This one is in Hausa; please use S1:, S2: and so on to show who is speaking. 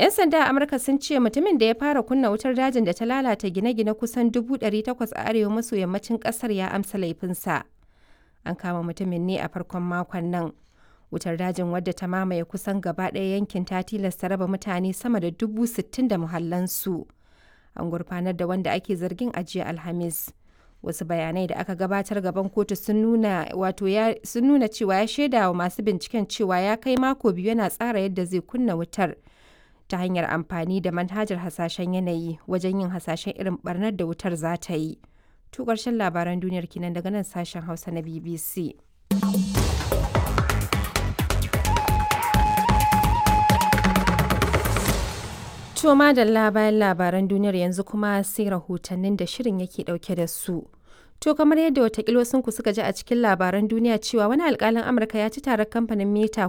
S1: 'Yan sanda a Amurka sun ce mutumin da ya fara kunna wutar dajin da ta lalata gine-gine kusan 800 a arewa maso yammacin kasar ya amsa laifinsa. An kama mutumin ne a farkon makon nan. Wutar dajin wadda ta mamaye kusan gaba ɗaya yankin ta tilasta raba mutane sama da dubu sittin da muhallansu. An gurfanar da wanda ake zargin a jiya Alhamis. Wasu bayanai da aka gabatar gaban kotu sun nuna wato ya sun nuna cewa ya shaida wa masu binciken cewa ya kai mako biyu yana tsara yadda zai kunna wutar ta hanyar amfani da manhajar hasashen yanayi wajen yin hasashen irin barnar da wutar za ta yi. To ƙarshen labaran duniyar kinan daga nan sashen Hausa na BBC. To madalla bayan labaran duniyar yanzu kuma sai rahotannin da shirin yake dauke da su. To kamar yadda watakila ku suka ji a cikin labaran duniya cewa wani alkalin Amurka ya ci tarar kamfanin Meta